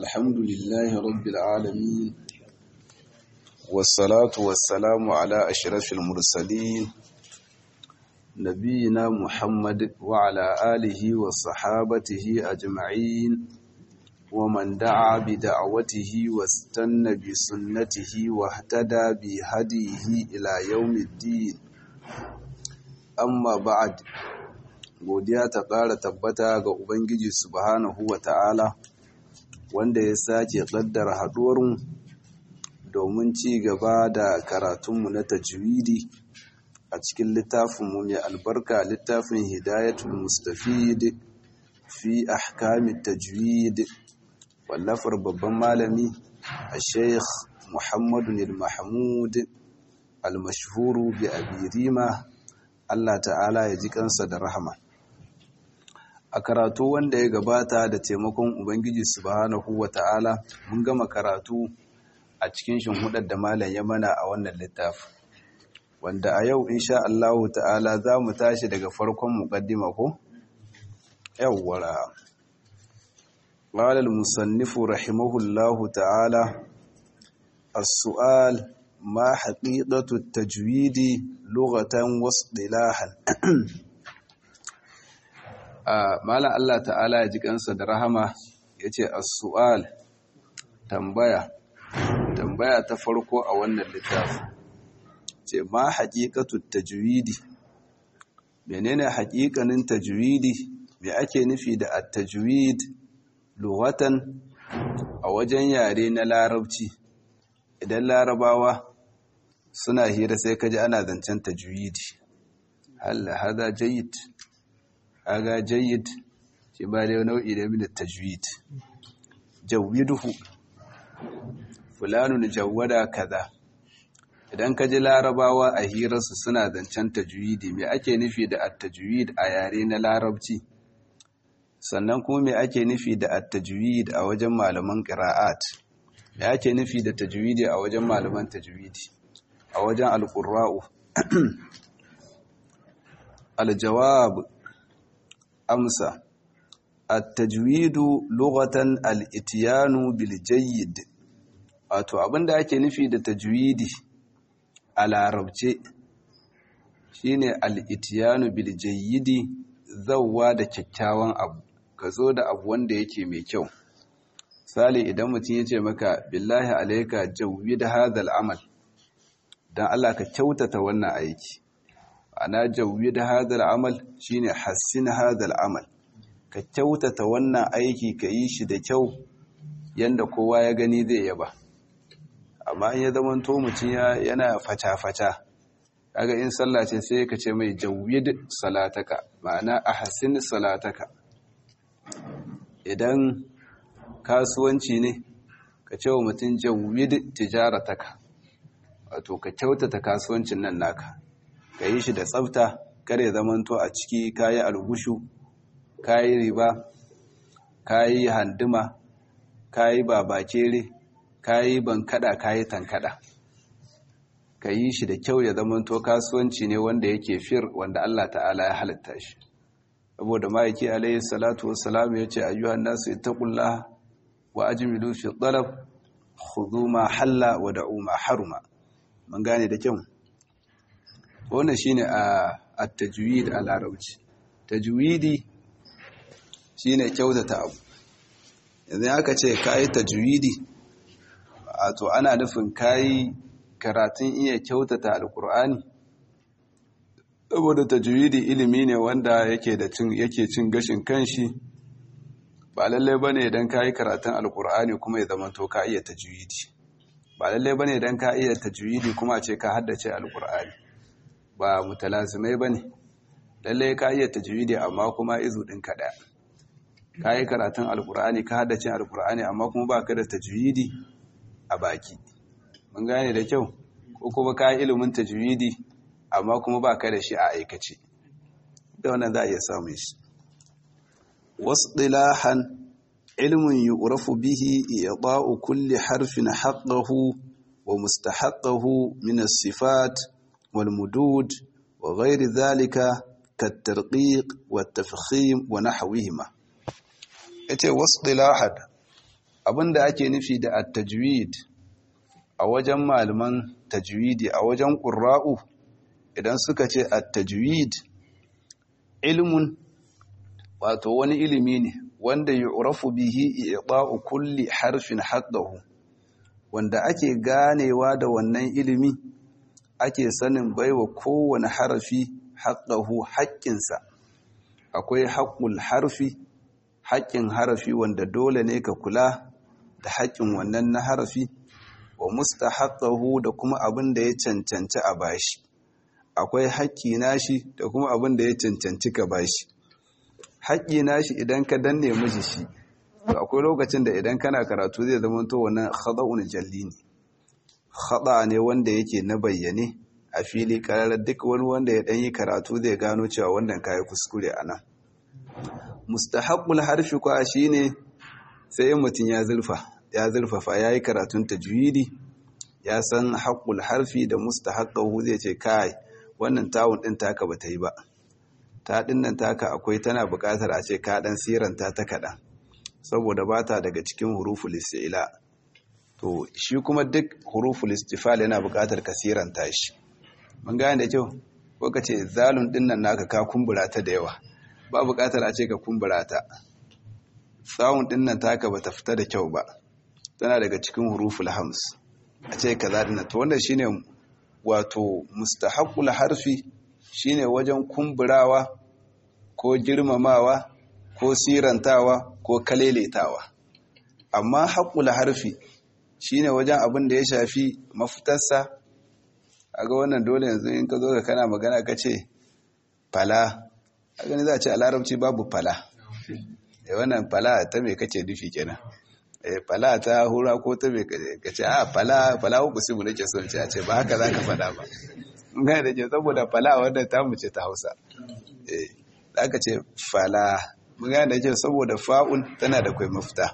الحمد لله رب العالمين والصلاة والسلام على أشرف المرسلين نبينا محمد وعلى آله وصحابته أجمعين ومن دعا بدعوته واستنى بسنته واهتدى بهديه إلى يوم الدين أما بعد godiya ta ƙara tabbata ga Ubangiji subhanahu wa ta'ala wanda ya sake ƙaddara haɗuwarmu domin ci gaba da karatunmu na tajwidi a cikin littafinmu mai albarka littafin hidayatul mustafid fi ahkamit tajwid wallafar babban malami a sheikh muhammadu mahmud al-mashhuru bi abirima Allah ta'ala ya ji kansa da rahama a karatu wanda ya gabata da taimakon ubangiji subhanahu wata'ala mun gama karatu a cikin shinhudar da malam ya mana a wannan littafi wanda a yau insha Allah ta'ala za mu tashi daga farkon muqaddima ko yawwara qala al-musannif rahimahullahu ta'ala as-su'al ma haqiqatu at-tajwid lughatan wa istilahan Malam Allah ta'ala ya ji kansa da rahama ya ce as-su'al tambaya tambaya ta farko a wannan littafi ce ma haqiqatu tajwidi menene haƙiƙanin tajwidi me ake nufi da at-tajwid lughatan a wajen yare na larabci idan larabawa suna hira sai kaji ana zancen tajwidi hal hada jayyid aga jayyid shi ba da nau'i da min tajwid jawwiduhu fulanun jawwada kaza idan ka ji larabawa a hirarsu suna zancen tajwidi me ake nufi da at-tajwid a yare na larabci sannan kuma me ake nufi da at-tajwid a wajen malaman qira'at me ake nufi da tajwidi a wajen malaman tajwidi a wajen al-qurra'u al-jawab amsa at-tajwidu lughatan al-ityanu bil jayyid wato abinda ake nufi da tajwidi a larabce shine al-ityanu bil jayyidi zawwa da kyakkyawan abu ka zo da abu wanda yake mai kyau sali idan mutum ya ce maka billahi alayka jawwid hadha al-amal dan Allah ka kyautata wannan aiki ana jawwid hadha al-amal shine hassin hadha al-amal ka kyautata wannan aiki ka yi shi da kyau yanda kowa ya gani zai yaba amma in ya zama to mutum yana fata-fata kaga in sallah ce sai ka ce mai jawwid salataka ma'ana ahsin salataka idan kasuwanci ne ka ce wa mutum jawwid tijarataka wato ka kyautata kasuwancin nan naka ka yi shi da tsafta kare zamanto a ciki kayi algushu kayi riba kayi handuma kayi babakere kayi bankada kayi tankada ka yi shi da kyau ya zamanto kasuwanci ne wanda yake fir wanda Allah ta'ala ya halitta shi saboda ma'aiki alayhi salatu wassalam ya ce ayyuhan nasu ittaqullaha wa ajmilu fi talab khudhu ma halla wa da'u ma haruma mun gane da kyau wannan shine a at-tajwid a larabci tajwidi shine kyautata abu yanzu aka ce kai tajwidi to ana nufin kai karatun iya kyautata alkur'ani saboda tajwidi ilimi ne wanda yake da cin yake cin gashin kanshi ba lalle bane idan kai karatun alkur'ani kuma ya zama to ka iya tajwidi ba lalle bane idan ka iya tajwidi kuma a ce ka haddace alkur'ani ba mutalazimai bane lalle ka iya tajwidi amma kuma izu din ka daya kai karatun alkur'ani ka haddace alkur'ani amma kuma baka da tajwidi a baki mun gane da kyau ko kuma ka ilimin tajwidi amma kuma baka da shi a aikace da wannan za a iya samun shi wasdilahan ilmun yu'rafu bihi i'ta'u kulli harfin haqqahu wa mustahaqqahu min as-sifat wal mudud wa ghairi dhalika kat-tarqiq wat-tafkhim wa nahwihima yace wasdilahan abinda ake nufi da at-tajwid a wajen malaman tajwidi a wajen qurra'u idan suka ce at-tajwid ilmun wato wani ilimi ne wanda yu'rafu bihi i'ta'u kulli harfin haqqahu wanda ake ganewa da wannan ilimi ake sanin baiwa kowane harafi haqqahu haƙƙinsa akwai haqqul harfi haƙƙin harafi wanda dole ne ka kula da haƙƙin wannan na harafi wa mustahaqqahu da kuma abin da ya cancanci a bashi akwai haƙƙi nashi da kuma abin da ya cancanci ka bashi haƙƙi nashi idan ka danne miji shi to akwai lokacin da idan kana karatu zai zama to wannan khada'un jalli ne khada ne wanda yake na bayyane a fili karar duk wani wanda ya dan yi karatu zai gano cewa wannan kai kuskure anan mustahaqqul harfi kwa shine sai mutum ya zulfa ya zulfafa yayi karatun tajwidi ya san haqqul harfi da mustahaqqahu zai ce kai wannan tawun din taka bata yi ba ta dinnan taka akwai tana buƙatar a ce ka dan siranta ta kaɗan saboda ba ta daga cikin huruful isti'la to shi kuma duk huruful istifal yana buƙatar ka siranta shi mun gane da kyau ko ka ce zalun dinnan naka ka kumbura ta da yawa ba buƙatar a ce ka kumbura ta tsawun dinnan taka bata fita da kyau ba tana daga cikin huruful hams a ce kaza dinnan to wannan shine wato mustahaqqul harfi shine wajen kumburawa ko girmamawa ko sirantawa ko kaleletawa amma haƙul harfi shine wajen abin da ya shafi mafitarsa a ga wannan dole yanzu in ka zo ka kana magana ka ce fala a gani za a ce a larabci babu fala e wannan fala ta mai kace dufi kenan e fala ta hura ko ta mai kace a fala fala ku simu nake son ce a ce ba haka za ka fada ba gane da ke saboda fala wadda ta mu ce ta hausa eh da aka ce fala gane da ke saboda fa'un tana da kwai mafita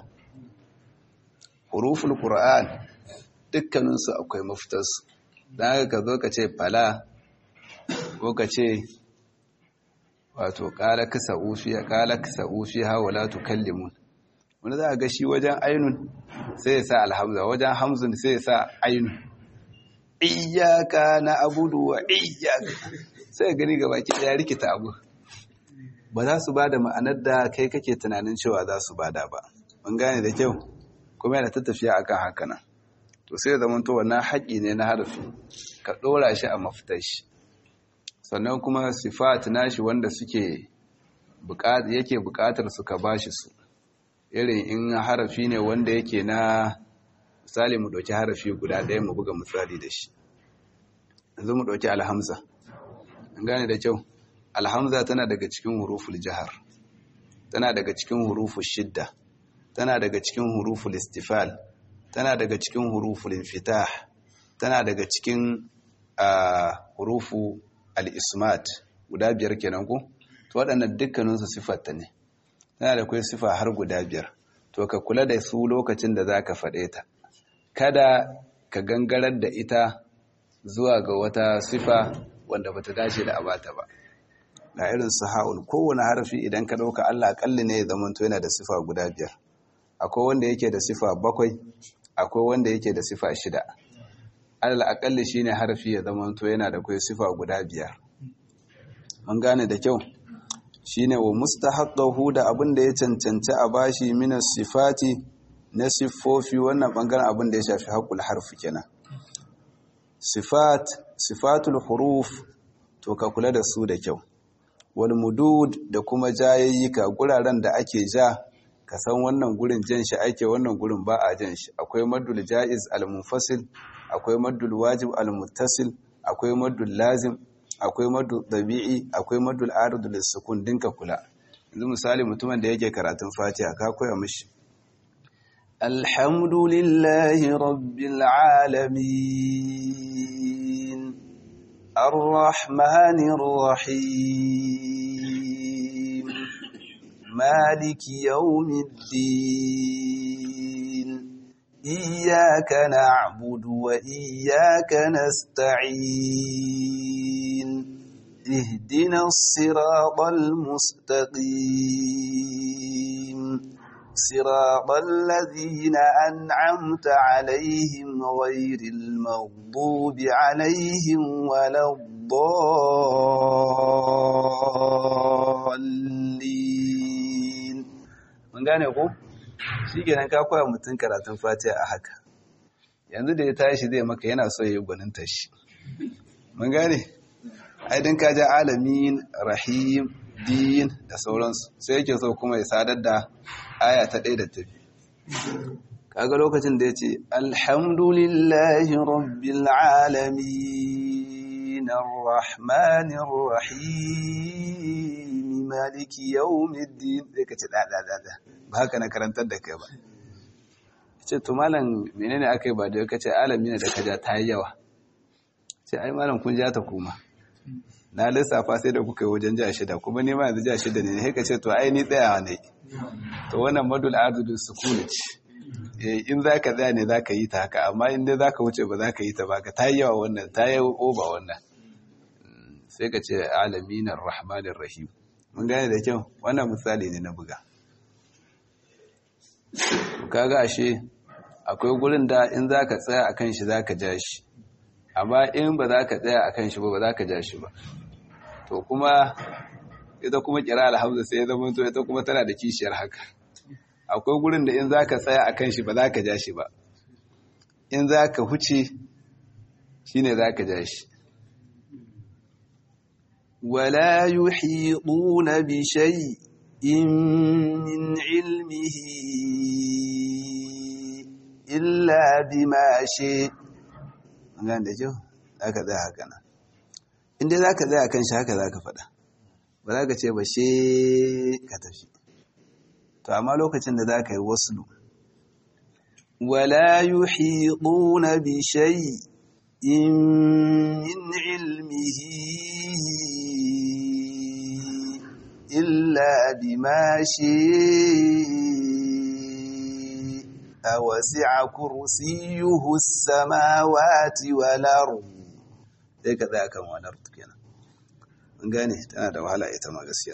huruful qur'an dukkaninsu akwai mafitarsu don haka ka zo ka ce fala ko ka ce wato ƙala kasa ufiya ƙala kasa ufiya wala tukallimun wani za a ga shi wajen ainun sai ya sa alhamza wajen hamzun sai ya sa ainun iyaka na abudu wa iyaka sai gani ga baki ya rikita abu ba za su bada ma'anar da kai kake tunanin cewa za su bada ba mun gane da kyau kuma yana ta tafiya akan haka nan to sai zaman to wannan haƙi ne na harafi ka ɗora shi a mafitar shi sannan kuma sifat nashi wanda suke yake buƙatar su ka bashi su irin in harafi ne wanda yake na misali mu ɗauki harafi guda ɗaya mu buga misali da shi yanzu mu ɗauki alhamza an gane da kyau alhamza tana daga cikin huruful jihar tana daga cikin huruful shidda tana daga cikin huruful istifal tana daga cikin huruful infitah tana daga cikin hurufu al-ismat guda biyar kenan ko to waɗannan dukkaninsu sifarta ne tana da kai sifa har guda biyar to ka kula da su lokacin da za ka faɗe ta kada ka gangarar da ita zuwa ga wata sifa wanda bata dace da abata ba ga irin su ha'un kowane harafi idan ka ɗauka Allah akalli ne ya zamanto yana da sifa guda biyar akwai wanda yake da sifa bakwai akwai wanda yake da sifa shida alal akalli shine harafi ya zamanto yana da kai sifa guda biyar mun gane da kyau shine wa mustahaqqahu da abin da ya cancanci a bashi minas sifati na siffofi wannan bangaren abin da ya shafi haƙul harfi kenan sifat sifatul huruf to ka kula da su da kyau wal mudud da kuma jayayyika guraren da ake ja ka san wannan gurin jan shi ake wannan gurin ba a jan shi akwai maddul jaiz al munfasil akwai maddul wajib al muttasil akwai maddul lazim akwai maddul dabi'i akwai maddul arid lis sukun dinka kula yanzu misali mutumin da yake karatun fatiha ka koya mishi الحمد لله رب العالمين الرحمن الرحيم مالك يوم الدين إياك نعبد وإياك نستعين اهدنا الصراط المستقيم صراط الذين أنعمت عليهم غير المغضوب عليهم ولا الضالين من gane ko shi kenan ka koya mutum karatun fatiha a haka yanzu da ya tashi zai maka yana so ya yi gwaninta shi mun gane aidin ka ja alamin rahim din da sauransu sai yake so kuma ya sadar da aya ta ɗaya da ta biyu kaga lokacin da ya ce alhamdulillahi rabbil alamin arrahmanir rahim maliki yawmiddin sai ka ce da da da da ba haka na karantar da kai ba ce to malam menene akai ba da kace alamin da kaja ta yi yawa ce ai malam kun ja ta kuma na lissafa sai da kuka yi wajen ja shida kuma nema yanzu ja shida ne sai ka ce to ai ni tsayawa ne to wannan madul adudu sukuni ce in za ka tsaya ne za ka yi ta haka amma in dai za ka wuce ba za ka yi ta ba ka ta yi yawa wannan ta yi oba wannan sai ka ce alaminar rahmanin rahim mun gane da kyau wannan misali ne na buga kaga ashe akwai gurin da in za ka tsaya a kan shi za ka ja shi amma in ba za ka tsaya a kan shi ba ba za ka ja shi ba to kuma ita kuma kira alhamza sai ya zama to ita kuma tana da kishiyar haka akwai gurin da in za ka tsaya a kan shi ba za ka ja shi ba in za ka huce shi ne za ka ja shi wala yuhiquna bi shay'in min ilmihi illa bima shi gan da kyau za ka tsaya haka nan inda za ka tsaya kan shi haka za ka faɗa ba za ka ce ba she ka tafi to amma lokacin da za ka yi wasu wala yuhiquna bi shay'in min ilmihi illa bima shi'a wasi'a kursiyuhu as-samawati wal ard sai ka tsaya kan wani ard kenan mun gane tana da wahala ita ma gaskiya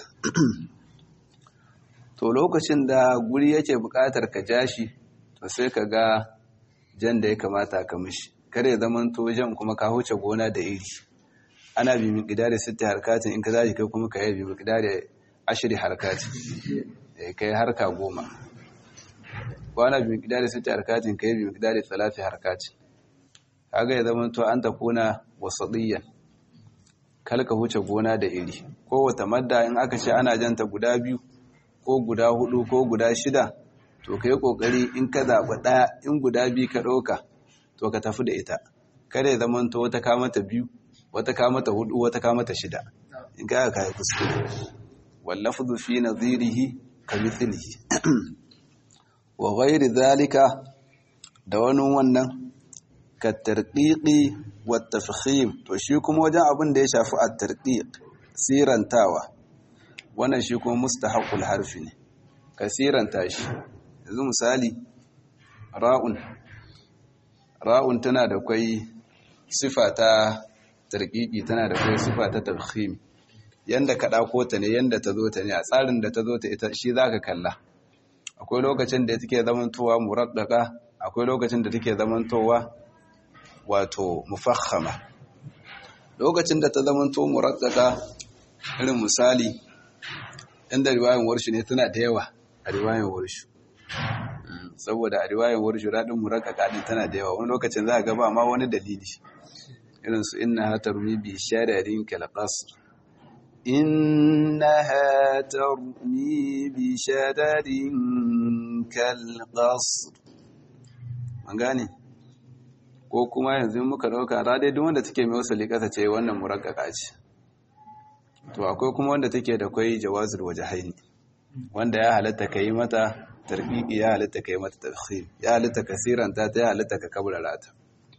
to lokacin da guri yake buƙatar ka jashi to sai ka ga jan da ya kamata ka mishi kare ya zaman to jan kuma ka huce gona da iri ana bi miqdari sitti harkatin in ka zaji kai kuma ka yi bi miqdari ashri harkatin eh kai harka goma wana bi miqdari sitti harkatin kai bi miqdari thalathi harkatin kaga ya zaman to an takuna wasadiyan kalka huce gona da iri ko wata madda in aka ce ana janta guda biyu ko guda hudu ko guda shida to ka yi kokari in ka zaɓi ɗaya in guda biyu ka ɗauka to ka tafi da ita kada ya zama to wata kamata biyu wata kamata hudu wata kamata shida in ka ka yi kuskure wallafu fi nazirihi ka mithlihi wa ghairi zalika da wani wannan ka tarqiqi wa tafkhim to shi kuma wajen abin da ya shafi at-tarqiq sirantawa wannan shi kuma mustahaqul harfi ne kasiranta shi yanzu misali ra'un ra'un tana da kwai sifa ta tarqiqi tana da kwai sifa ta tafkhim yanda ka dauko ta ne yanda ta zo ta ne a tsarin da ta zo ta ita shi zaka kalla akwai lokacin da take zamantowa muraddaka akwai lokacin da take zamantowa wato mufakhama lokacin da ta zamanto muraddaka irin misali inda riwayan warshi ne tana da yawa a riwayan warshi saboda a riwayan warshi radin murakkaka din tana da yawa wani lokacin za a ga ba ma wani dalili irin su inna tarmi bi shararin kal qasr innaha tarmi bi shararin kal qasr an gane ko kuma yanzu muka dauka radai duk wanda take mai wasali kasa ce wannan murakkaka ce to akwai kuma wanda take da kwai jawazul wajhaini wanda ya halatta kai mata tarbiqi ya halatta kai mata tafkhim ya halatta kasiran ta ta ya halatta ka kabrara ta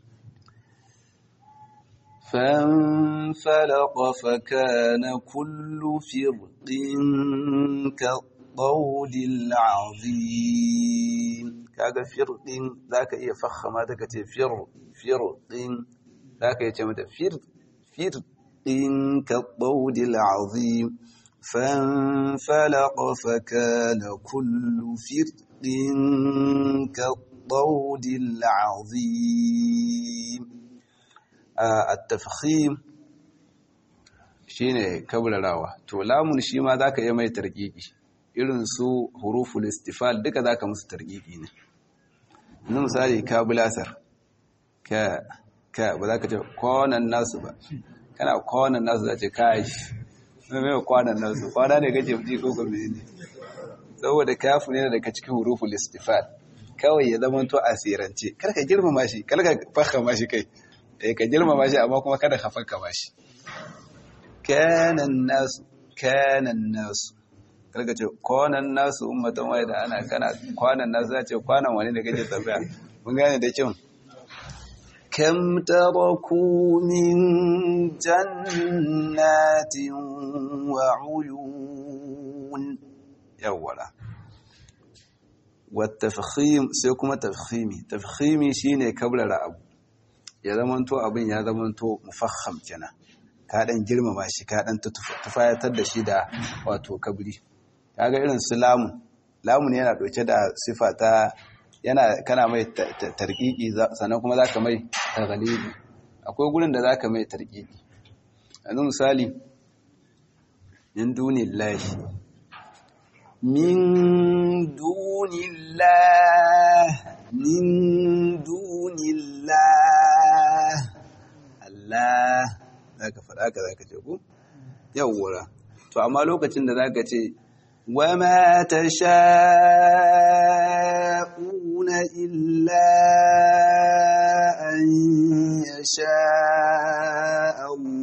فانفلق فكان كل فرق كالطول العظيم kaga firqin zaka iya fakhama daga ce fir firqin zaka iya ce mata fir fir إن كالطود العظيم فانفلق فكان كل فرق كالطود العظيم التفخيم shine kabrarawa to lamun shi ma zaka yi mai tarkiki irin su huruful istifal duka zaka musu tarkiki ne yanzu misali ka bulasar ka ka ba za ka ce kwanan nasu ba kana kwanan nasu za ce kai mai mai kwanan nasu kwana ne kake ji ko gobe ne saboda kafu ne daga cikin huruful istifal kawai ya zama to asirance kar ka girmama shi kar ka fahama shi kai eh ka girmama shi amma kuma kada ka fakka shi kanan nasu kanan nasu kar ka ce kwanan nasu ummatan wai da ana kana kwanan nasu za ce kwanan wani da kake tambaya mun gane da kyau كم تركوا من جنات وعيون يولا والتفخيم سيكون تفخيمي تفخيمي شيني قبل abu ya zamanto abin ya zamanto mufakham kenan ka dan girmama shi ka dan tufayatar da shi da wato kabri kaga irin su lamun lamun yana dauke da sifa ta yana kana mai tarkiki sannan kuma zaka mai taghlibi akwai gurin da zaka mai tarkiki yanzu misali min dunillahi min dunillah min dunillah Allah zaka faɗa ka zaka ce ku yawwa to amma lokacin da zaka ce وما تشاءون إلا أن يشاء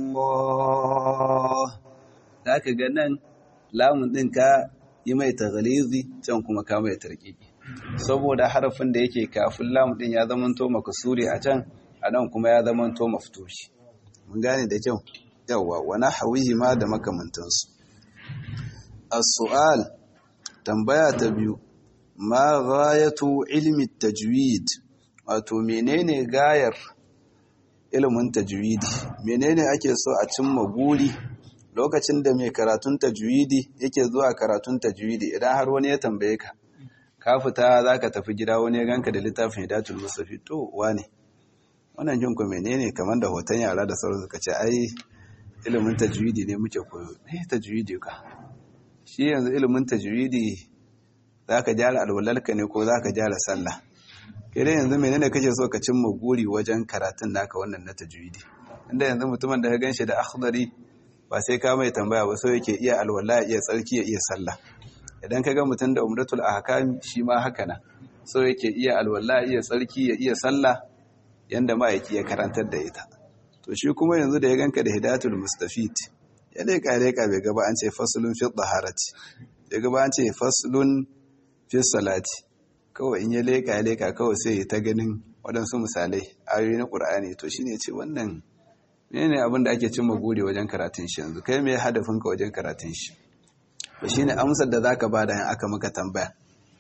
الله ذاك ganan lamun din ka yi mai taghlizi can kuma ka mai tarkiki saboda harafin da yake kafin lamun din ya zamanto makasuri a can a nan kuma ya zamanto maftushi mun gane da kyau yawa wa nahwihi ma da makamantansu السؤال tambaya ta biyu ma ghayatu ilmi tajwid wato menene gayar ilimin tajwidi menene ake so a cimma guri lokacin da mai karatun tajwidi yake zuwa karatun tajwidi idan har wani ya tambaye ka ka fita zaka tafi gida wani ya ganka da littafin hidatul mustafi to wane wannan jin ku menene kamar da hoton yara da sauransu ka ce ai ilimin tajwidi ne muke koyo eh tajwidi ka shi yanzu ilimin tajwidi za ka jara alwalarka ne ko za ka jara sallah kai dai yanzu menene kake so ka cimma guri wajen karatun naka wannan na tajwidi inda yanzu mutumin da ya ganshi da akhdari ba sai ka mai tambaya ba so yake iya alwala ya iya tsarki ya iya sallah idan ka ga mutum da umratul ahkam shi ma haka na so yake iya alwala ya iya tsarki ya iya sallah yanda ma'aiki ya karantar da ita to shi kuma yanzu da ya ganka da hidayatul mustafid ya leƙa leƙa bai gaba an ce fasulun fi ɗaharati ya gaba an ce fasulun fi salati kawai in ya leƙa ya leƙa kawai sai ya ta ganin waɗansu misalai ayoyi na ƙur'ani to shi ne ce wannan ne ne abin da ake cin maguri wajen karatun shi yanzu kai mai hadafinka wajen karatun shi to shi ne amsar da za ka ba da aka maka tambaya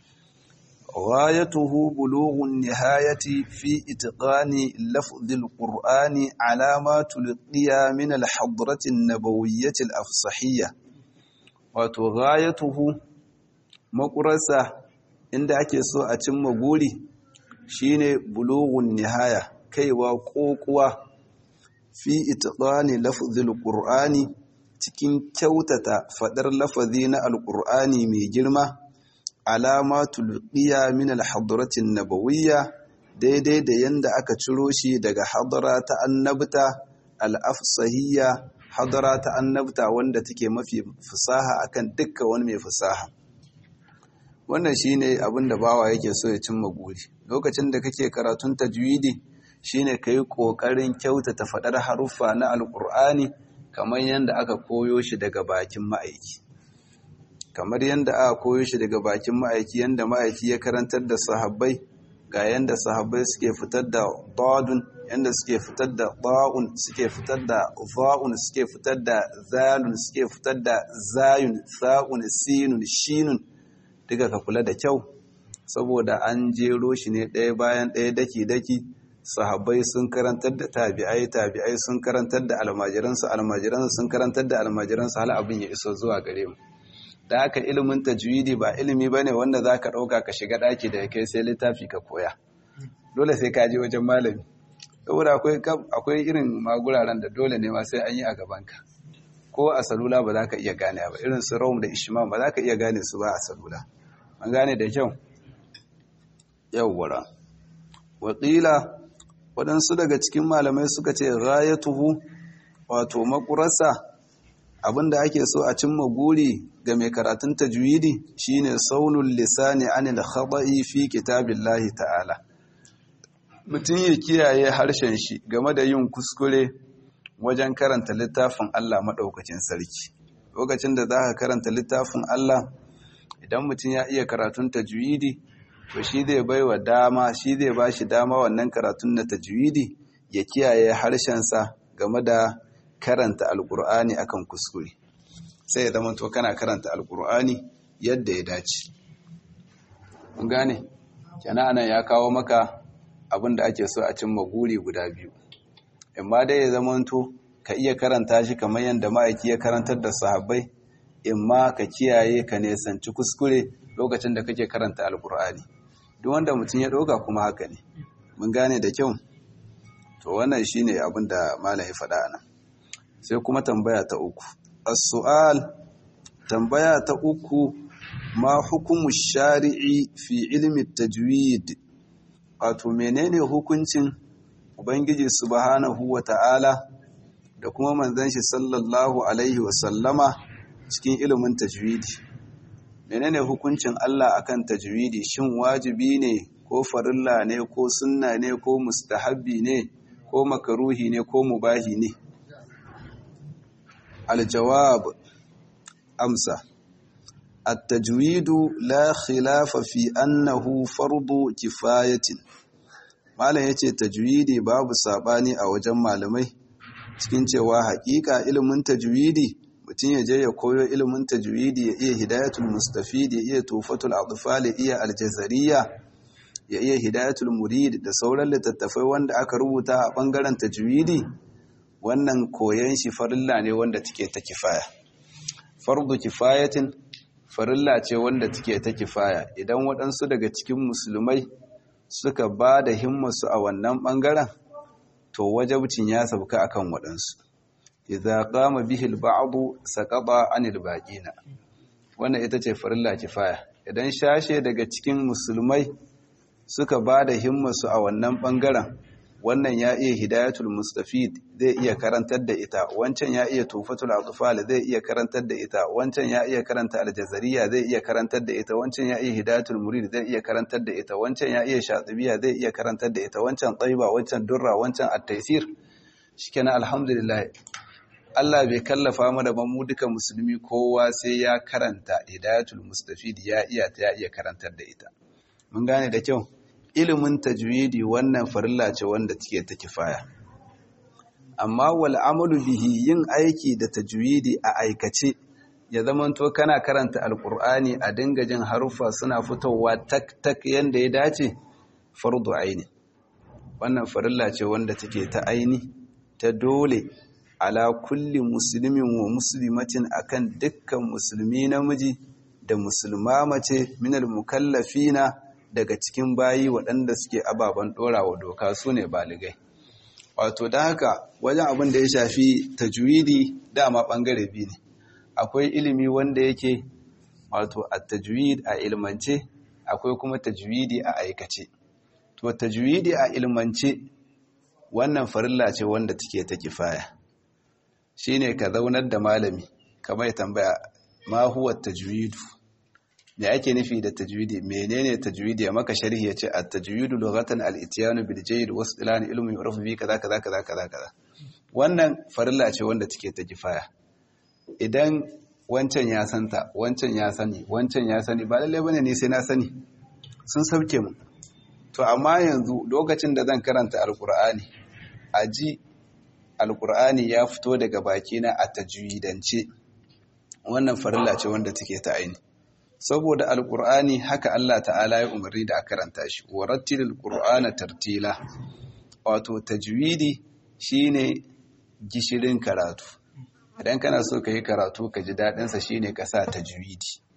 غايته بلوغ النهاية في إتقان لفظ القرآن على ما تلقي من الحضرة النبوية الأفصحية وتغايته مقرسة عند أكسو أتم قولي شين بلوغ النهاية كي وقوقوا في إتقان لفظ القرآن cikin kyautata fadar lafazi na alƙur'ani mai girma alama tulqiya min al-hadratin nabawiyya daidai da yanda aka ciro shi daga hadara ta annabta al-afsahiyya hadara ta annabta wanda take mafi fasaha akan dukkan wani mai fasaha wannan shine abin da bawa yake so ya cimma guri lokacin da kake karatun tajwidi shine kai kokarin kyautata fadar haruffa na alqur'ani kamar yanda aka koyo shi daga bakin ma'aiki kamar yadda aka koyo shi daga bakin ma'aiki yadda ma'aiki ya karantar da sahabbai ga yadda sahabbai suke fitar da dadun yadda suke fitar da ba'un suke fitar da fa'un suke fitar da zalun suke fitar da zayun sa'un sinun shinun duka ka kula da kyau saboda an jero shi ne ɗaya bayan ɗaya daki-daki sahabbai sun karantar da tabi'ai tabi'ai sun karantar da almajiransu almajiransu sun karantar da almajiransu hal abin ya iso zuwa gare mu da haka ilimin tajwidi ba ilimi bane wanda zaka dauka ka shiga daki da kai sai littafi ka koya dole sai ka je wajen malami saboda akwai akwai irin maguraren da dole ne ma sai an yi a gaban ka ko a salula ba za ka iya gane ba irin su rawum da ishimam ba za ka iya gane su ba a salula an gane da kyau yawwara wakila waɗansu daga cikin malamai suka ce rayatuhu wato makurarsa abinda ake so a cimma guri ga mai karatun tajwidi shine saunul lisani anil khata'i fi kitabillahi ta'ala mutum ya kiyaye harshen shi game da yin kuskure wajen karanta littafin Allah maɗaukacin sarki lokacin da za ka karanta littafin Allah idan mutum ya iya karatun tajwidi to shi zai bai wa dama shi zai ba shi dama wannan karatun na tajwidi ya kiyaye harshensa game da karanta alkur'ani akan kuskure sai ya zama to kana karanta alkur'ani yadda ya dace mun gane kenan anan ya kawo maka abin da ake so a cimma guri guda biyu imma dai ya zamanto ka iya karanta shi kamar yadda ma'aiki ya karantar da sahabbai imma ka kiyaye ka nesanci kuskure lokacin da kake karanta alkur'ani duk wanda mutum ya ɗauka kuma haka ne mun gane da kyau to wannan shine abin da malam ya faɗa nan sai kuma tambaya ta uku as-su'al tambaya ta uku ma hukumu shari'i fi ilmi tajwid wato menene hukuncin ubangiji subhanahu wata'ala da kuma manzon shi sallallahu alaihi wasallama cikin ilimin tajwidi menene hukuncin Allah akan tajwidi shin wajibi ne ko farilla ne ko sunna ne ko mustahabbi ne ko makaruhi ne ko mubahi ne aljawab amsa التجويد لا خلاف في أنه فرض كفاية malam yace tajwidi babu sabani a wajen malamai cikin cewa hakika ilimin tajwidi mutum ya je ya koyo ilimin tajwidi ya iya hidayatul mustafid ya iya tufatul atfal ya iya aljazariya ya iya hidayatul murid da sauran littattafai wanda aka rubuta a bangaren tajwidi wannan koyon shi farilla ne wanda take ta kifaya fardu kifayatin farilla ce wanda take ta kifaya idan waɗansu daga cikin musulmai suka ba da himmasu a wannan ɓangaren to wajabcin ya sauka akan waɗansu idza qama bihi al-ba'd saqata 'anil baqina wannan ita ce farilla kifaya idan shashe daga cikin musulmai suka ba da himmasu a wannan ɓangaren wannan ya iya hidayatul mustafid zai iya karantar da ita wancan ya iya tufatul atfal zai iya karantar da ita wancan ya iya karanta aljazariya zai iya karantar da ita wancan ya iya hidayatul murid zai iya karantar da ita wancan ya iya shatibiya zai iya karantar da ita wancan taiba wancan durra wancan at-taysir shikenan alhamdulillah Allah bai kallafa mu da mu duka musulmi kowa sai ya karanta hidayatul mustafid ya iya ta ya iya karantar da ita mun gane da kyau ilimin tajwidi wannan farilla ce wanda take ta kifaya amma wal amalu bihi yin aiki da tajwidi a aikace ya zamanto kana karanta alqur'ani a dinga jin haruffa suna fitowa tak tak yanda ya dace fardu aini wannan farilla ce wanda take ta aini ta dole ala kulli muslimin wa muslimatin akan dukkan musulmi namiji da musulma mace minal mukallafina daga cikin bayi waɗanda suke ababen ɗorawa doka su ne baligai wato da haka wajen abin da ya shafi tajwidi dama ɓangare biyu ne akwai ilimi wanda yake wato a tajwid a ilmance akwai kuma tajwidi a aikace to tajwidi a ilmance wannan farilla ce wanda take ta kifaya shine ka zaunar da malami kamar tambaya ma huwa tajwidu me ake nufi da tajwidi menene tajwidi ya maka sharhi yace at-tajwidu lughatan al-ityanu bil jayd wa istilan ilmi yurafu bi kaza kaza kaza kaza kaza wannan farilla ce wanda take ta kifaya idan wancan ya santa wancan ya sani wancan ya sani ba lalle bane ne sai na sani sun sauke mu to amma yanzu lokacin da zan karanta alqur'ani aji alqur'ani ya fito daga bakina a tajwidance wannan farilla ce wanda take ta aini saboda alkur'ani haka Allah ta'ala ya umarni da a karanta shi warattilil qur'ana tartila wato tajwidi shine gishirin karatu idan kana so ka yi karatu ka ji dadin sa shine ka sa tajwidi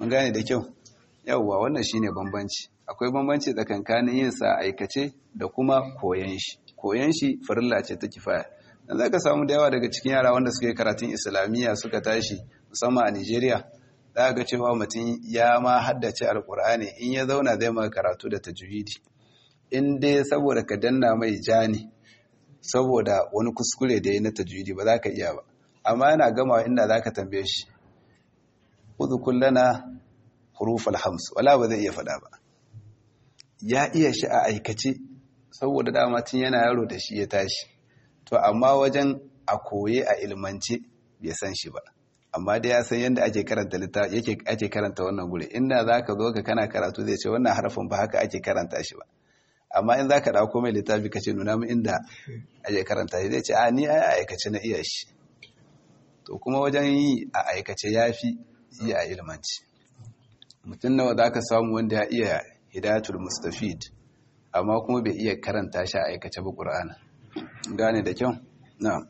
mun gane da kyau yawwa wannan shine bambanci akwai bambanci tsakankanin yin sa aikace da kuma koyan shi koyan shi farilla ce ta kifaya dan zaka samu da yawa daga cikin yara wanda suka yi karatun islamiyya suka tashi musamman a Nigeria za ga cewa mutum ya ma haddace alkur'ani in ya zauna zai maka karatu da tajwidi in dai saboda ka danna mai jani saboda wani kuskure da ya na tajwidi ba za ka iya ba amma yana gama inda za ka tambaye shi udhkul lana hurufal hams wala ba zai iya faɗa ba ya iya shi a aikace saboda dama tun yana yaro da shi ya tashi to amma wajen a koye a ilmance bai san shi ba amma dai ya san yadda ake karanta littafi yake ake karanta wannan gure inda zaka zo ka kana karatu zai ce wannan harafin ba haka ake karanta shi ba amma in zaka dauko mai littafi ka ce nuna mu inda ake karanta shi zai ce a ni ai aikace na iya shi to kuma wajen yi a aikace yafi yi a ilmanci mutum nawa zaka samu wanda ya iya hidayatul mustafid amma kuma bai iya karanta shi a aikace ba qur'ana gane da kyau na'am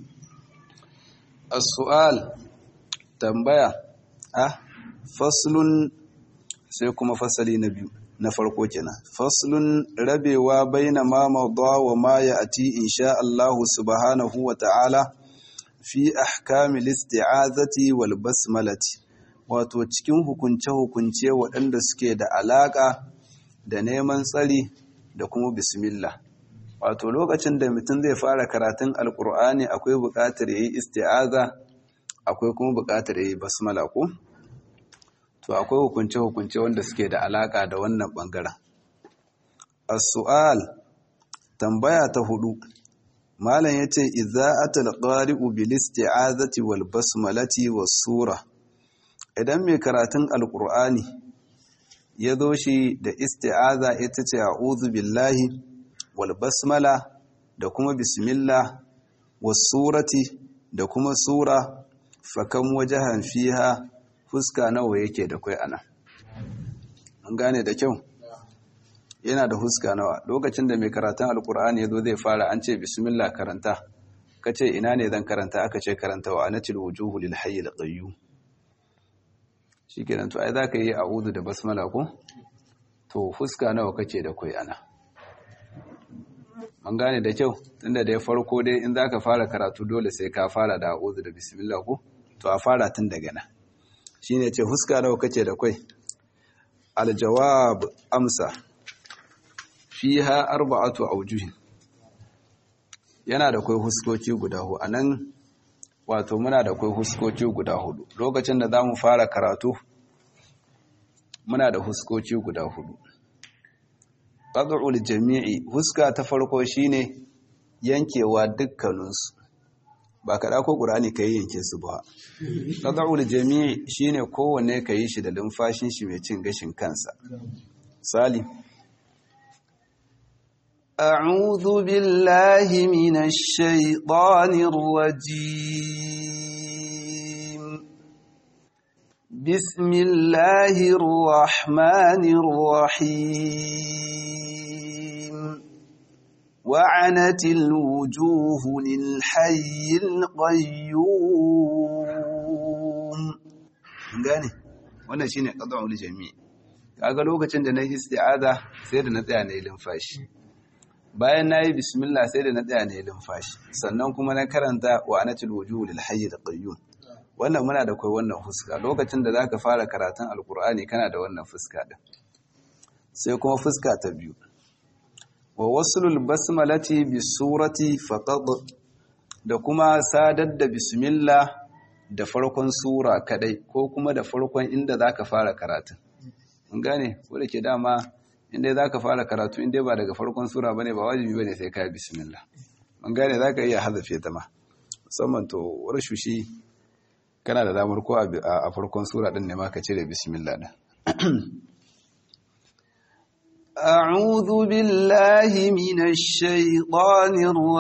as-su'al tambaya a faslun sai kuma fasali na biyu na farko kenan faslun rabewa baina ma mawda wa ma ya'ti insha Allah subhanahu wa ta'ala fi ahkamil isti'azati wal basmalati wato cikin hukunce-hukunce waɗanda suke da alaƙa da neman tsari da kuma bismillah wato lokacin da mutum zai fara karatun alkur'ani akwai buƙatar yayi isti'aza akwai kuma buƙatar yayi basmala ko to akwai hukunce-hukunce wanda suke da alaka da wannan bangaren as-su'al tambaya ta hudu malam yace idza atal qari'u bil isti'azati wal basmalati was sura idan mai karatun alqur'ani ya zo shi da isti'aza ita ce a'udhu billahi wal basmala da kuma bismillah was surati da kuma sura fakan wajahan fiha fuska nawa yake da kai ana an gane da kyau yana da fuska nawa lokacin da mai karatun alkur'ani yazo zai fara an ce bismillah karanta kace ina ne zan karanta aka ce karanta wa anatil wujuhu lil hayyil qayyum shikenan to ai zaka yi a'udhu da basmala ko to fuska nawa kake da kai ana an gane da kyau tunda da ya farko dai in zaka fara karatu dole sai ka fara da a'udhu da bismillah ko to a fara tun daga nan shine ce huska nawa kace da kai aljawab amsa fiha arba'atu awjuh yana da kai huskoki guda hudu anan wato muna da kai huskoki guda hudu lokacin da zamu fara karatu muna da huskoki guda hudu qad'ul jami'i huska ta farko shine yankewa dukkaninsu ba kaɗa ko ƙurani ka yi yanke su ba ƙada'ul jami'i shi ne kowanne ka yi shi da lumfashin shi mai cin gashin kansa sali أعوذ بالله من الشيطان الرجيم بسم الله الرحمن الرحيم وعنت الوجوه للحي القيوم gane wannan shine qad'ul jami' kaga lokacin da na isti'aza sai da na tsaya na yi lumfashi bayan nayi bismillah sai da na tsaya na yi lumfashi sannan kuma na karanta wa anatil wujuh lil hayy al qayyum wannan muna da kai wannan fuska lokacin da zaka fara karatun alqur'ani kana da wannan fuska din sai kuma fuska ta biyu wa wasulul basmalati bi surati faqad da kuma sadar da bismillah da farkon sura kadai ko kuma da farkon inda zaka fara karatu mun gane ko da ke dama inda zaka fara karatu inda ba daga farkon sura bane ba wajibi bane sai ka bismillah mun gane zaka iya hazafe ta ma musamman to rashushi kana da damar ko a farkon sura din ne ma ka cire bismillah din أعوذ بالله من الشيطان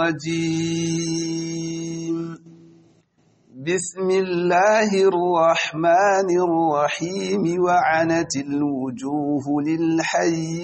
الرجيم بسم الله الرحمن الرحيم وعنت الوجوه للحي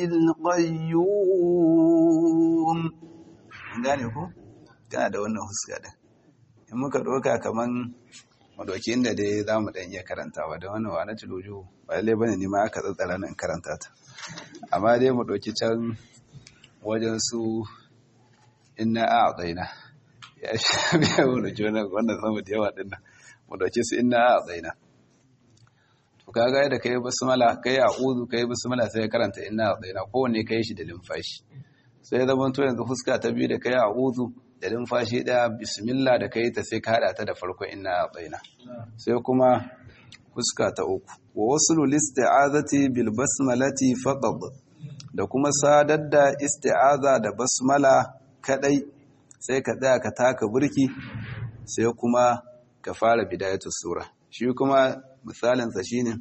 القيوم gane ko kana da wannan huska din in muka doka kaman madauki inda dai za mu ɗan iya karantawa da wani wa na cilojo ba lalle bane ni ma aka tsatsara nan karanta ta amma dai mu ɗauki can wajen su inna a tsaina ya sha biya wani jona wannan sama da yawa ɗin nan mu ɗauki su inna a tsaina to kaga yadda kai basmala kai a uzu kai basmala sai ya karanta inna a tsaina kowanne kai shi da limfashi sai zama to yanzu fuska ta biyu da kai a uzu da numfashi ɗaya bismillah da kai ta sai ka haɗa ta da farko ina a tsaina sai kuma fuska ta uku wa wasu listi'azati bil basmalati faqad da kuma sadar da isti'aza da basmala kadai sai ka tsaya ka taka burki sai kuma ka fara bidayatu sura shi kuma misalin sa shine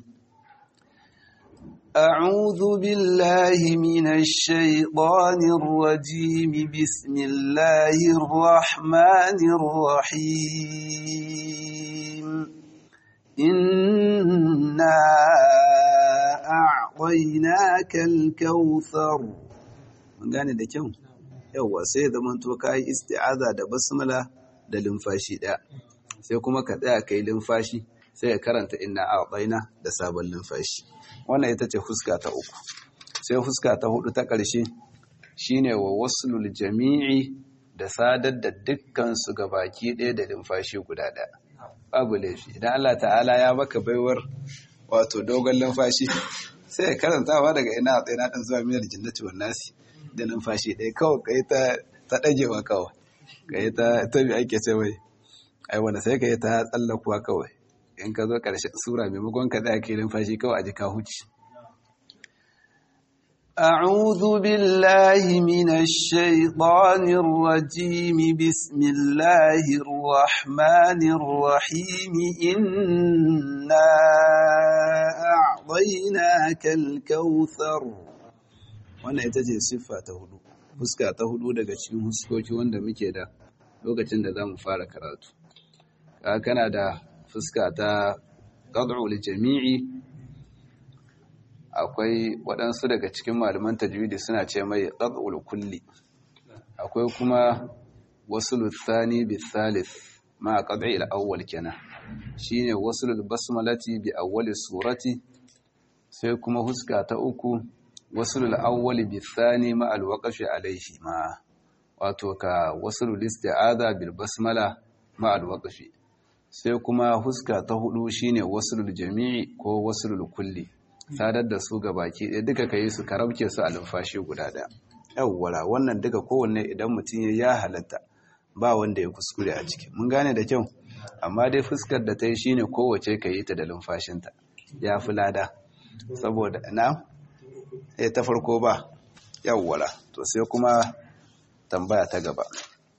أعوذ بالله من الشيطان الرجيم بسم الله الرحمن الرحيم إنا أعطيناك الكوثر من gane da kyau yawa sai da manto kai isti'aza da basmala da limfashi daya sai kuma ka tsaya kai limfashi sai ya karanta inna a'tayna da sabon limfashi wannan ita ce fuska ta uku sai fuska ta hudu ta ƙarshe shine wa waslul jami'i da sadar da dukkan su baki ɗaya da limfashi guda ɗaya babu laifi idan Allah ta'ala ya baka baiwar wato dogon limfashi sai ya karantawa daga ina a tsaye ɗan zuwa miyar jinnati wan nasi da limfashi ɗaya kawai kai ta ta ɗagewa kawai kai ta ta bi ake ce wai ai wanda sai kai ta tsallakuwa kawai in ka zo ƙarshen sura maimakon ka tsaya kai numfashi kawai a ji ka huci أعوذ بالله من الشيطان الرجيم بسم الله الرحمن الرحيم إنا أعطيناك الكوثر wannan ita ce siffa ta hudu fuska ta hudu daga cikin huskoki wanda muke da lokacin da za mu fara karatu kana da fuska ta ƙad'ul jami'i akwai waɗansu daga cikin malaman tajwidi suna ce mai ƙad'ul kulli akwai kuma wasu luthani bi thalith ma ƙad'il awwal kenan shine wasu basmalati bi awwali surati sai kuma huska ta uku wasu awwali bi thani ma alwaqafi alaihi ma wato ka wasu listi'adha bil basmala ma alwaqafi sai kuma huska ta hudu shine wasulul jami'i ko wasulul kulli sadar da su ga baki ɗaya duka ka yi su ka rabke su a lumfashi guda ɗaya yawwara wannan duka kowanne idan mutum ya ya halatta ba wanda ya kuskure a ciki mun gane da kyau amma dai fuskar da ta yi shine kowace ka yi ta da lumfashinta ya fi lada saboda na ya ta farko ba yawwara to sai kuma tambaya ta gaba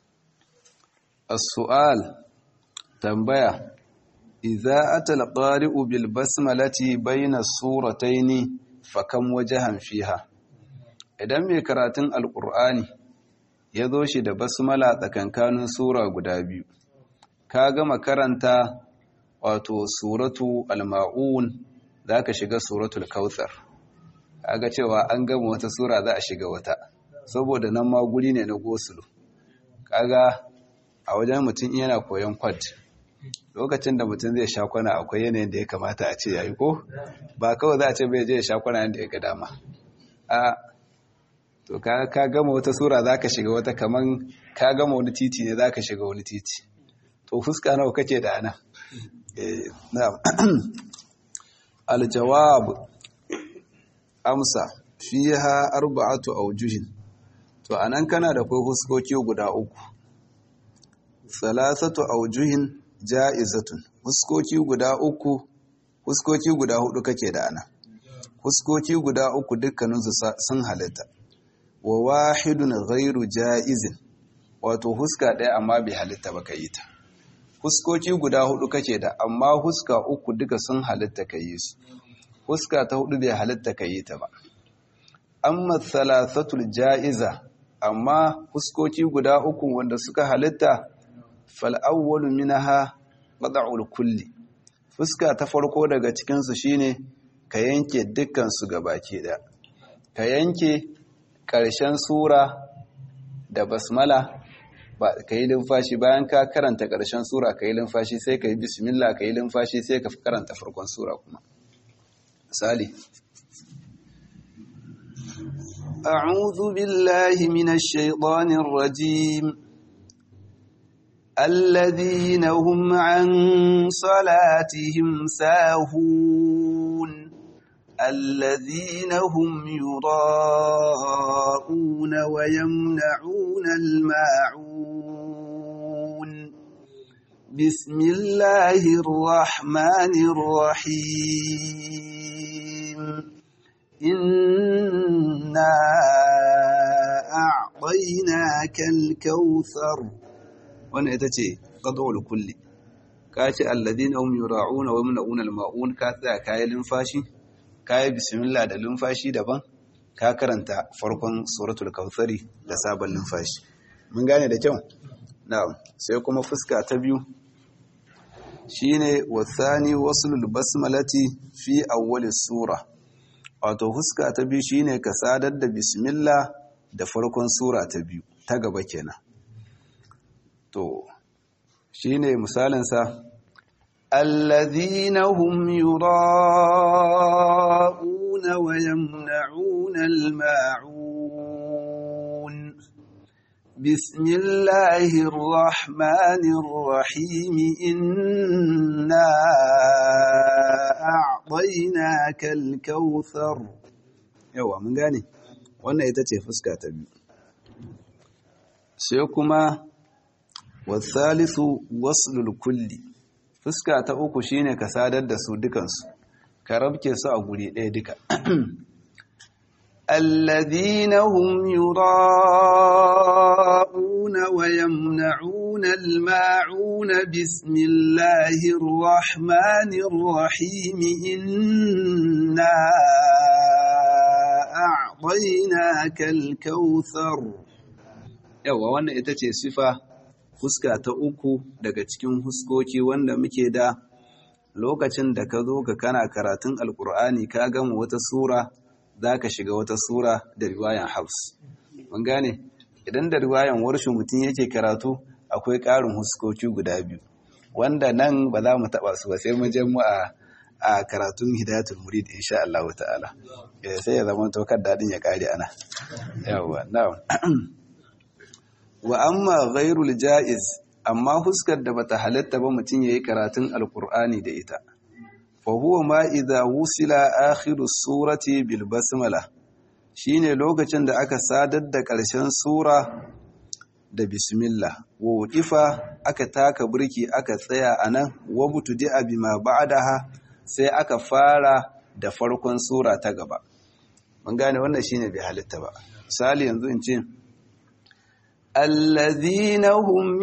as-su'al tambaya idza atal qari'u bil basmalati bayna surataini fakam wajhan fiha idan mai karatun alqur'ani ya zo shi da basmala tsakankanin sura guda biyu ka gama karanta wato suratu al-ma'un zaka shiga suratul kautsar kaga cewa an gama wata sura za a shiga wata saboda nan ma guri ne na gosulu kaga a wajen mutum yana koyon kwad lokacin da mutum zai sha kwana akwai yanayin da ya kamata a ce yayi ko ba kawai za a ce bai je ya sha kwana yadda ya ga dama a to ka gama wata sura za ka shiga wata kaman ka gama wani titi ne za ka shiga wani titi to fuska nawa kake da ana aljawab amsa fiha arba'atu awjuhin to anan kana da kai huskoki guda uku salasatu awjuhin ja'izatun huskoki guda uku huskoki guda hudu kake da ana huskoki guda uku dukkaninsu sun halitta wa wahidun ghairu ja'izin wato huska ɗaya amma bai halitta ba yi ta huskoki guda hudu kake da amma huska uku duka sun halitta ka yi su huska ta hudu bai halitta ka yi ta ba amma thalathatul ja'iza amma huskoki guda uku wanda suka halitta fal'awwalu minaha qad'ul kulli fuska ta farko daga cikin su shine ka yanke dukkan su gabaki daya ka yanke ƙarshen sura da basmala ka yi lumfashi bayan ka karanta ƙarshen sura ka yi lumfashi sai ka yi bismillah ka yi lumfashi sai ka karanta farkon sura kuma misali أعوذ بالله من الشيطان الرجيم الذين هم عن صلاتهم ساهون الذين هم يراءون ويمنعون الماعون بسم الله الرحمن الرحيم إنا أعطيناك الكوثر وانا يتجي قضوا لكل كاتي الذين هم يراعون ويمنعون الماعون كاتا كاي لنفاشي كاي بسم الله da lumfashi daban ka karanta farkon suratul kautsari da sabon lumfashi mun gane da kyau na'am sai kuma fuska ta biyu shine wasani waslul basmalati fi awwali sura wato fuska ta biyu shine ka sadar da bismillah da farkon sura ta biyu ta gaba kenan to shine misalin sa alladhina hum yura'una wa yamna'una al-ma'un bismillahir rahmanir rahim inna a'tainaka al-kautsar yawa mun gane wannan ita ce fuska ta biyu sai kuma wasalisu waslul kulli fuska ta uku shine ka sadar da su dukansu ka rabke su a guri ɗaya duka الذين هم يراءون ويمنعون الماعون بسم الله الرحمن الرحيم إنا أعطيناك الكوثر yawa wannan ita ce sifa fuska ta uku daga cikin huskoki wanda muke da lokacin da ka zo ka kana karatun alkur'ani ka gama wata sura za ka shiga wata sura da riwayan hafs mun gane idan da riwayan warshin mutum yake karatu akwai ƙarin huskoki guda biyu wanda nan ba za mu taɓa su ba sai mu je mu a a karatun hidayatul murid insha Allah ta'ala sai ya zama to kan dadin ya kare ana yawa na'am wa amma ghairul jaiz amma huskar da bata halatta ba mutum yayi karatun alqur'ani da ita fa huwa ma idza wusila akhiru surati bil basmala shine lokacin da aka sadar da ƙarshen sura da bismillah wa wudifa aka taka burki aka tsaya anan wa butudi bima ba'daha sai aka fara da farkon sura ta gaba mun gane wannan shine bai halitta ba misali yanzu in ce الذين هم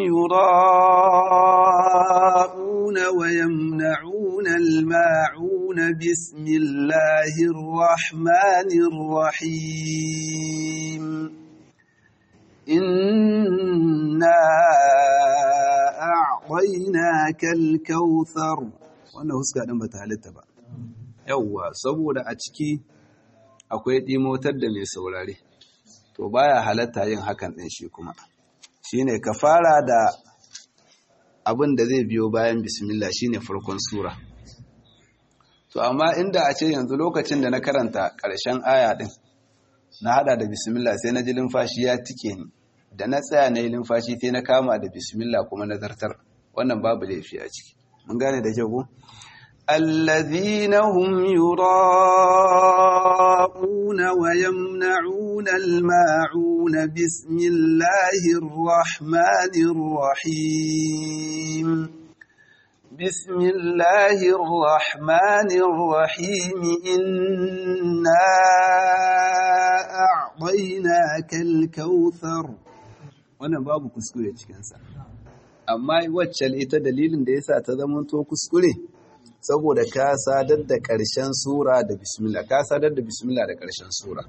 يراءون ويمنعون الماعون بسم الله الرحمن الرحيم إنا أعطيناك الكوثر wannan huska ɗin ba ta halitta ba yauwa saboda a ciki akwai ɗimotar da mai saurare to baya halatta yin hakan ɗin shi kuma shine ka fara da abin da zai biyo bayan bismillah shine farkon sura to amma inda a ce yanzu lokacin da na karanta ƙarshen aya ɗin na hada da bismillah sai na ji limfashi ya tike ni da na tsaya na yi limfashi sai na kama da bismillah kuma na zartar wannan babu laifi a ciki mun gane da kyau ko الذين هم يراءون ويمنعون الماعون بسم الله الرحمن الرحيم بسم الله الرحمن الرحيم إنا أعطيناك الكوثر wannan babu kuskure cikinsa amma wacce ita dalilin da yasa ta zama to kuskure saboda ka sadar da ƙarshen sura da bismillah ka sadar da bismillah da ƙarshen sura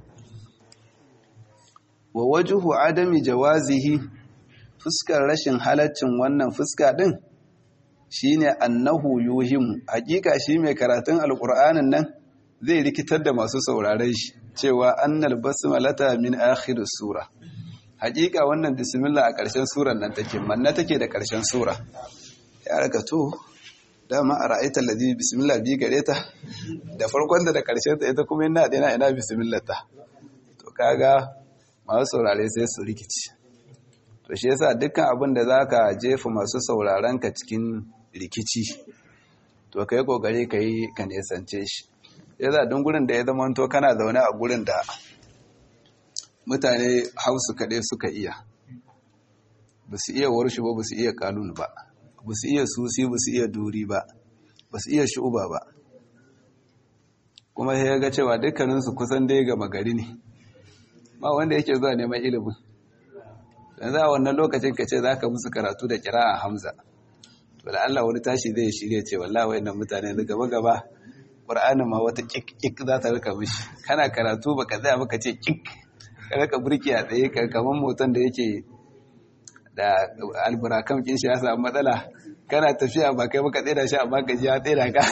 wa wajhu adami jawazihi fuskar rashin halaccin wannan fuska din shine annahu yuhimu hakika shi mai karatun alqur'anin nan zai rikitar da masu sauraren shi cewa annal basmalata min akhir sura hakika wannan bismillah a ƙarshen surar nan take manna take da ƙarshen sura ya raka to dama a ra'aita ladhi bismillah bi gare ta da farkon da da ƙarshen ta ita kuma ina da ina bismillah ta to kaga masu saurare sai su rikici to shi yasa dukkan abin da zaka jefa masu sauraron ka cikin rikici to kai kokari kai ka nesance shi yasa duk gurin da ya zama to kana zaune a gurin da mutane hausu kaɗai suka iya ba su iya warshi ba ba su iya kanun ba ba su iya susi ba su iya duri ba ba su iya shu'uba ba kuma sai ya ga cewa dukkaninsu kusan dai gama gari ne ma wanda yake zuwa neman ilimin dan za a wannan lokacin ka ce za ka musu karatu da kira a hamza to da Allah wani tashi zai shirya ce wallahi wayannan mutane da gaba gaba Qur'anin ma wata kik kik za ta rika mishi kana karatu baka tsaya baka ce kik raka burki a tsaye kamar motan da yake da alburakan kin shi ya samu matsala kana tafiya ba kai baka tsira shi amma gaji ya tsira ka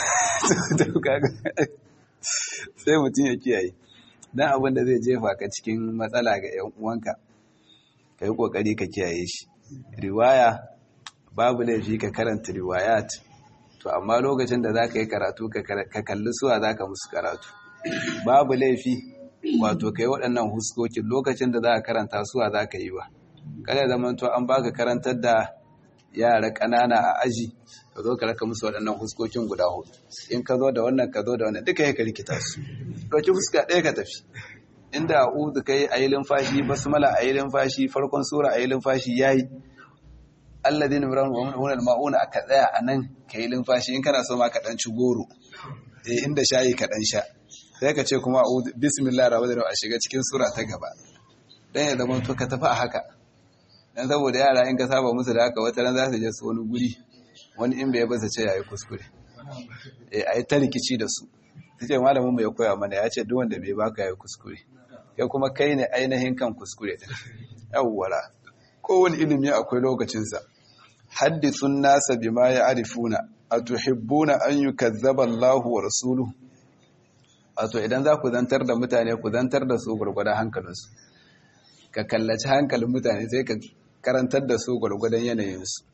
sai mutum ya kiyaye dan abin da zai jefa ka cikin matsala ga yan uwanka ka yi kokari ka kiyaye shi riwaya babu laifi ka karanta riwayat to amma lokacin da za ka yi karatu ka kalli suwa za ka musu karatu babu laifi wato kai waɗannan huskokin lokacin da za a karanta suwa za ka yi ba kada zaman to an baka karantar da yara ƙanana a aji ka zo ka raka musu waɗannan huskokin guda hudu in ka zo da wannan ka zo da wannan duka ya ka rikita su ɗauki fuska ɗaya ka tafi inda a'udhu kai a yi limfashi basmala a yi limfashi farkon sura a yi limfashi yayi alladhina yamrun ma'una aka tsaya a nan ka yi limfashi in kana so ma ka ɗan ci goro eh inda shayi ka ɗan sha sai ka ce kuma bismillah rahmanir rahim a shiga cikin sura ta gaba dan ya zama to ka tafi a haka dan saboda yara in ka saba musu da haka wata ran za su je su wani guri wani in bai basa ce yayi kuskure eh ayi ta rikici da su tace malamin mu ya koya mana ya ce duk wanda bai baka yayi kuskure kai kuma kai ne ainihin kan kuskure din yawwara kowane ilimi akwai lokacin sa haddithun nasa bima ya'rifuna atuhibbuna an yukazzaba Allahu wa rasuluhu wato idan za ku zantar da mutane ku zantar da su gwargwadon hankalinsu ka kallaci hankalin mutane sai ka karantar da su gwargwadon yanayinsu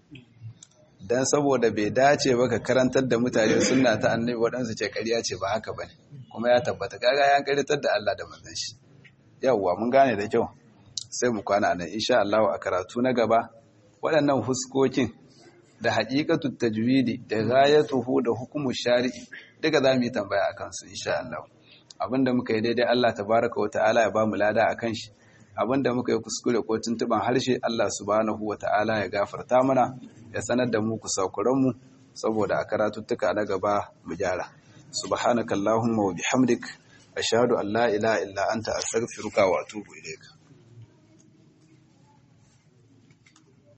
don saboda bai dace ba ka karantar da mutane suna ta annabi waɗansu ce ƙarya ce ba haka ba ne kuma ya tabbata kaga ya karitar da Allah da manzon shi yawwa mun gane da kyau sai mu kwana nan insha Allah a karatu na gaba waɗannan huskokin da haƙiƙatu tajwidi da ghayatuhu da hukumu shari'i duka za mu yi tambaya a kansu insha Allah abinda muka yi daidai Allah tabaraka wata'ala ya ba mu lada a kan shi abinda muka yi kuskure ko tuntuban harshe Allah subhanahu wata'ala ya gafarta mana ya sanar da mu kusakuranmu saboda a karatuttuka na gaba mu gyara subhanakallahumma wa bihamdik ashhadu an la ilaha illa anta astaghfiruka wa atubu ilayka